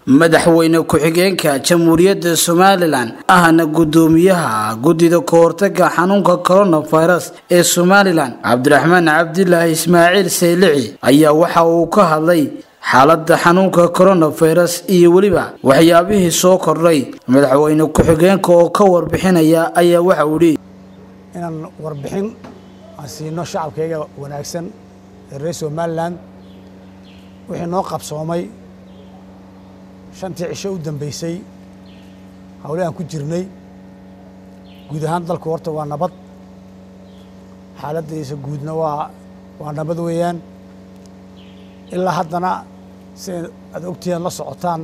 madaxweyne ku-xigeenka jamhuuriyadda somalilan ahna gudoomiyaha guddida kahortaga xanuunka coronavirus ee somalilan cabdiraxmaan cabdilaahi ismaaciil saylici ayaa waxa uu ka hadlay xaaladda xanuunka coronavirus iyo weliba waxyaabihii soo kordhay madaxweyne ku-xigeenka oo ka warbixinaya ayaa waxa uu yidhi inaan warbixin aan siino shacabkayga wanaagsan ee reer somalilan wixii noo qabsoomay shantii cisho u dambeysay hawle aan ku jirnay guud ahaan dalku horta waa nabad xaaladdiisa guudna waa waa nabad weeyaan ilaa haddana si aad ogtihiin la socotaan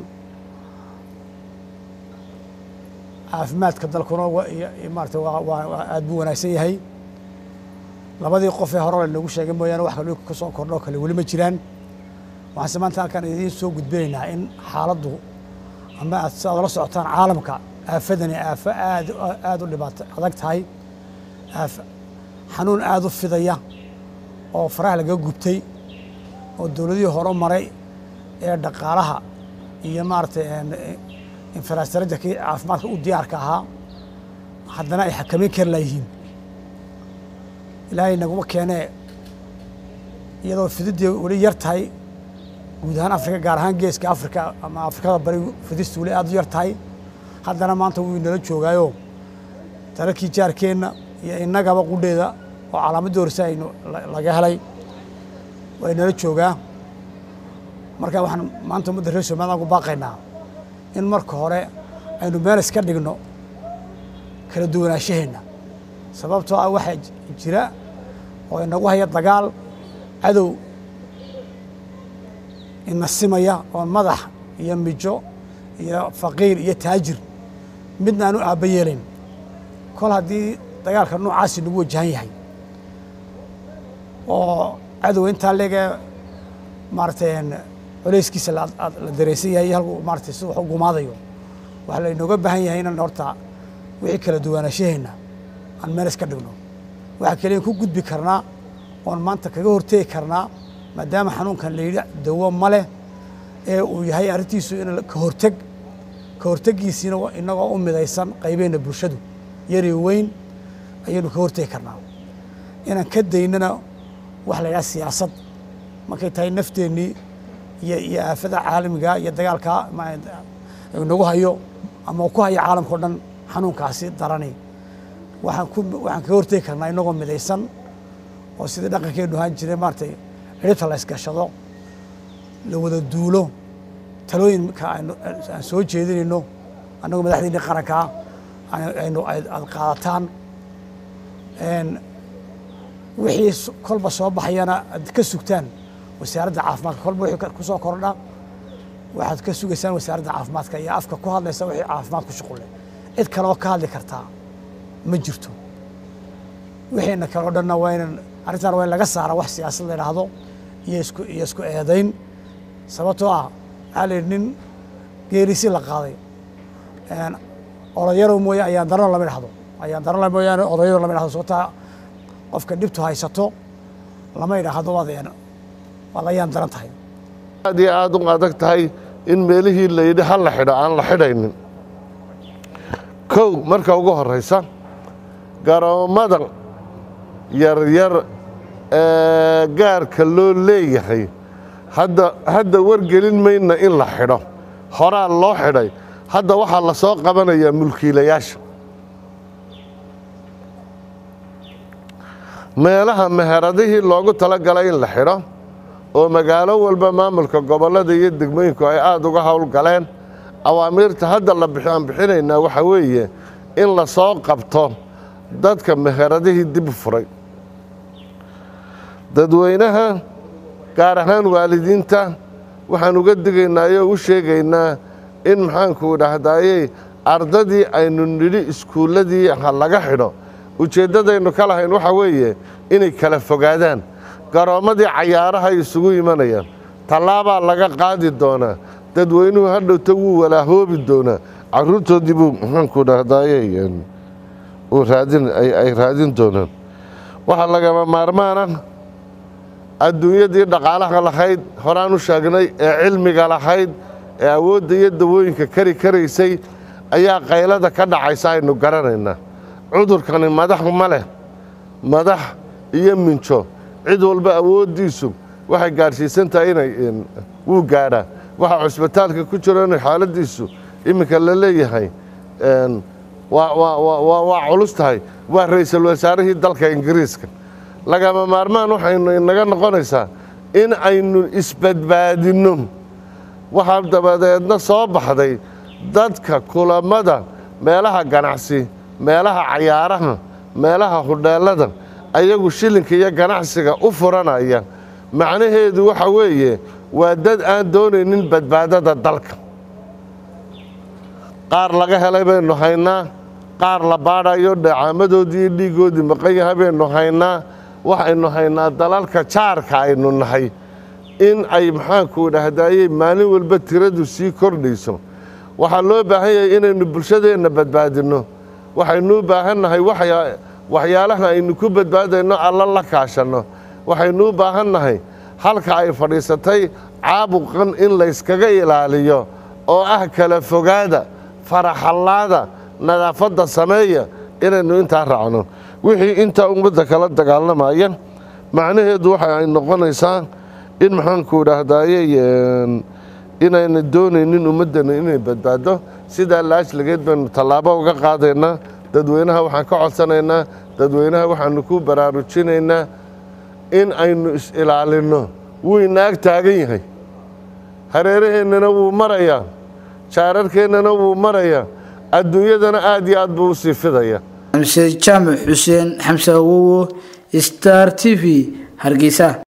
caafimaadka dalkuna maarata waa aad buu wanaagsan yahay labadii qof ee hore lagu sheegay mooyaane wax kale ka soo kordho kale weli ma jiraan waxaanse maanta halkaan idiin soo gudbinaynaa in xaaladdu ama aad si aad la socotaan caalamka aafadani aafo aad aad u dhibaato adag tahay aaf xanuun aad u fidaya oo faraha laga gubtay oo dowladihii hore maray ee dhaqaalaha iyo maaragtay infrastructurkii caafimaadka u diyaarka ahaa haddana ay xakameyn kari laayihiin ilaahay naguma keenee iyadoo fididdii weli yar tahay guud ahaan afrika gaar ahaan geeska afrika ama afrikada bari fidistu weli aad u yar tahay haddana maanta wuu inala joogaayo dalalkii jaarkeenna iyo innagaba qudheeda oo calaamadii horse aynu laga helay waa inala joogaa marka waxaan maanta ummadda reer somaliland ku baaqaynaa in marka hore aynu meel iska dhigno kala duwanaashaheenna sababtoo ah waxaa jira oo inagu haya dagaal cadow ina simaya oon madax iyo mijo iyo faqiir iyo taajir midna aanu aabba yeelayn kol haddii dagaalka noocaasi nagu wajahan yahay oo cadow intaa leegee maaratay coleyskiisa la dareysan yahay halku maaratay si wax u gumaadayo waxaa laynooga baahan yahay inaan horta wixii kala duwanaashaheenna aan meel iska dhigno waxaa keliyan ku gudbi karnaa oon maanta kaga hortegi karnaa maadaama xanuunkan la yidhi dawo ma leh ee uu yahay arrintiisu in ka horteg ka hortegiisiina inagoo u midaysan qaybeenna bulshadu yari weyn ayaynu ka hortegi karnaa inaan ka daynana waxa la yidhaha siyaasad markay tahay nafteennii iyo iyo aafada caalamiga iyo dagaalka nagu hayo ama ku hayo caalamka o dhan xanuunkaasi darani waxaan ku waxaan kaga hortegi karnaa inagoo midaysan oo sidii dhaqankeenu ahaan jiray maaratay ciribta la ysgashado la wada duulo talooyinka aan soo jeedinayno annagoo madaxdiinii qarankaa aynu aad qaadataan wixii kolba soo baxayana aad ka sugtaan wasaaradda caafimaadka kolba wixii ku soo kordha waxaad ka sugaysaan wasaaradda caafimaadka iyo afka ku hadlaysa wixii caafimaad ku shuqulle cid kale oo ka hadli kartaa ma jirto wixiina kale o dhanna waa inan arrintan waa in laga saara wax siyaasad la idhaahdo iyo isku iyo isku eedayn sababtoo ah waxaa la yidhi nin geerisi la qaaday odayarow mooye ayaan darano lama idhahdo ayaan darano mooyaane odayarow lama idhahdo sababtaa qofka dhibtu haysato lama idhaahdo waad waad ayaan daran tahay aad iyo aad u adag tahay in meelihii la yidhi ha la xidho aan la xidhaynin kow marka ugu horraysa garoommada yaryar ee gaarka loo leeyahay hadda hadda wargelin mayna in la xidho horaa loo xidhay hadda waxaa la soo qabanayaa mulkiilayaasha meelaha meheradihii loogu tala galay in la xidho oo magaalo walba maamulka gobollada iyo degmooyinku ay aada uga howlgaleen awaamiirta hadda la aan bixinaynaa waxaa weeye in la soo qabto dadka meheradihii dib u furay dadweynaha gaar ahaan waalidiinta waxaan uga digaynaa oo u sheegaynaa in maxaanku dhahdaayey ardadii aynu nidhi iskuulladii ha laga xidho ujeeddadaynu ka lahayn waxaa weeye inay kala fogaadaan garoommadii cayaaraha ay isugu imanayaan tallaabaa laga qaadi doonaa dadweynuhu hadhowta wuu walaahoobi doonaa carruurtoodii buu maxaanku dhahdaayey ay raadin doonaan waxaa lagama maarmaana adduunyadii dhaqaalaha lahayd horaan u sheegnay ee cilmiga lahayd ee awoodda iyo dawooyinka kari karaysay ayaa qaylada ka dhacaysa aynu garanaynaa cudurkani madax ma leh madax iyo minjo cid walba awooddiisu waxay gaadhsiisan tahay inay wuu gaadhaa waxaa cusbitaalka ku jiro inay xaaladdiisu iminka la leeyahay waa culus tahay waa ra'iisul wasaarihii dalka ingiriiska lagama maarmaan waxaynu inaga noqonaysaa in aynu isbadbaadinno waxaa dabadeedna soo baxday dadka kulammada meelaha ganacsi meelaha cayaaraha meelaha hudheellada ayagu shilinka iyo ganacsiga u furanaya macnaheedu waxa weeye waa dad aan doonaynin badbaadada dalka qaar laga helay baynu haynaa qaar la baadhayo dhacaamadoodii iyo dhiiggoodii maqan yahay baynu haynaa waxaynu haynaa dalalka jaarka aynu nahay in ay maxaanku dhahdaayey maalin walba tiradu sii kordhayso waxaa loo baahan yahay inaynu bulshadeenna badbaadinno waxaynu u baahan nahay waxyaalaha aynu ku badbaadayno alla la kaashanno waxaynu u baahan nahay halka ay fadhiisatay caabuqan in layskaga ilaaliyo oo ah kala fogaada faraxallaada nadaafadda sameeya inaynu intaa raacno wixii intaa ummadda kala dagaalamaya macnaheedu waxa ay noqonaysaa in maxaanku dhahdaayey inayna doonaynin ummaddana inay badbaado sidaa laajlageed baynu tallaabo uga qaadaynaa dadweynaha waxaan ka codsanaynaa dadweynaha waxaanu ku baraarujinaynaa in aynu is-ilaalinno wuu inaag taagan yahay hareeraheennana wuu marayaa jaararkeennana wuu marayaa adduunyadana aad iyo aad buu u sii fidaya xamse jaamac xuseen xamse awowo star t v hargeysa